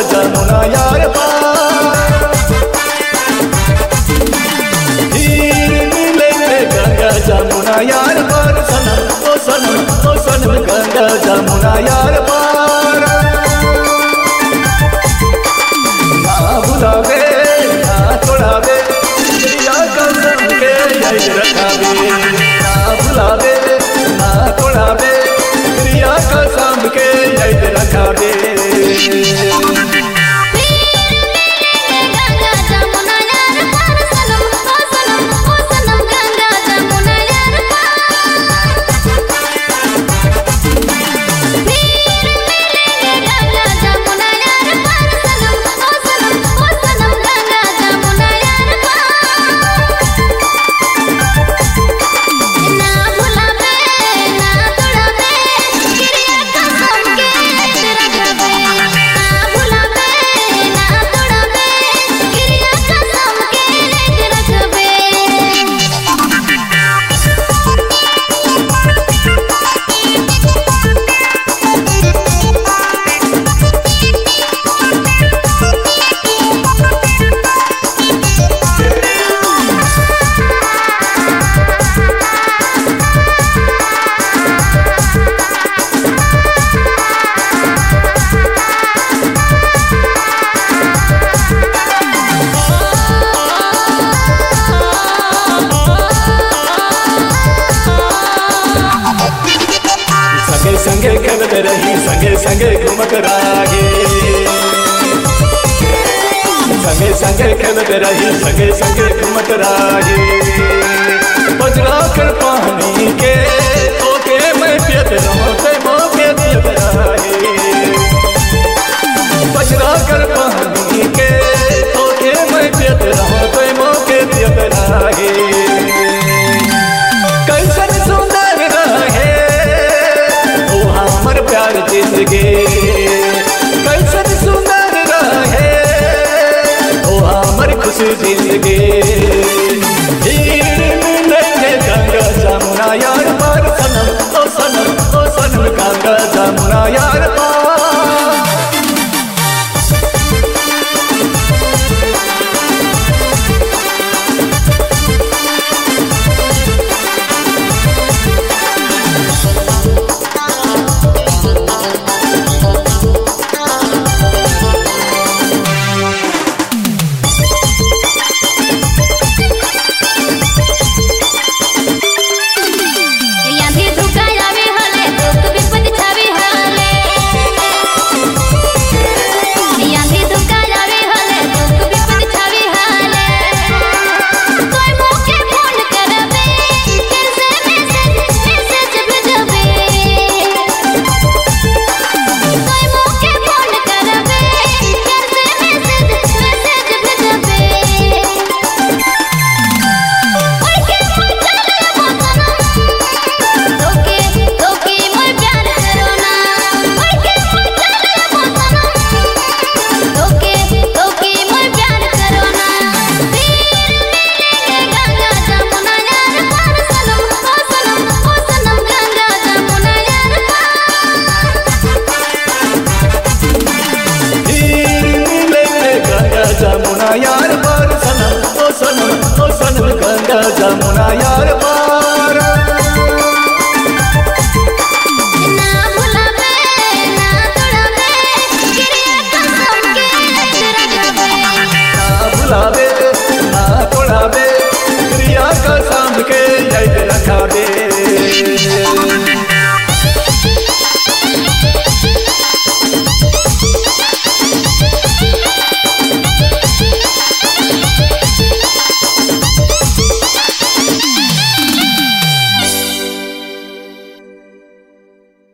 जमुना यार पार हीर मिले रे गंगा जमुना यार पार सनम ओ सनम ओ सनम गंगा जमुना यार पार ना भुलावे ना छोड़ावे या कसम के याद रखावे ना भुलावे ना छोड़ावे या कसम के याद रखावे गंगा जमुना यार पार सनम ओ सनम ओ सनम गंगा जमुना यार गंगा जमुना यार पार सनम ओ सनम ओ सनम गंगा जमुना यार ना भुलावे ना तोड़ावे गिरिया कसम के रखबे ना भुलावे ना तोड़ावे गिरिया कसम के रखबे संगे संगे खेलत रही संगे संगे घूमत रागे संगे संगे खेलत रही संगे संगे घूमत रागे बजरा कर पानी के ओके मैं पियत रहो ते मौके पियत रागे बजरा कर पानी के ओके मैं पियत रहो ते मौके पियत रागे कैसन सुंदर रहे ओ हमर प्यार जिंदगी कैसन सुंदर रहे ओ हमर खुश जिंदगी हीर मिलेंगे गंगा जमुना यार पार सनम ओ सनम ओ सनम गंगा जमुना यार पार याधी धुका जावे हले दुख विपद छावे हले याधी धुका जावे हले दुख विपद छावे हले कोई मौके फोन करबे कैसे मैसेज मैसेज भेजबे कोई मौके फोन करबे कैसे मैसेज मैसेज भेजबे ओए के मन चले मोतना तोके तोके मोर प्यार करो ना ओए के मन चले मोतना तोके तोके मोर प्यार करो ना तीर गंगा जमुना यार पार सनम ओ सनम ओ सनम गंगा जमुना यार हीर मिलेंगे गंगा जमुना यार पार सनम ओ सनम ओ सनम गंगा जमुना यार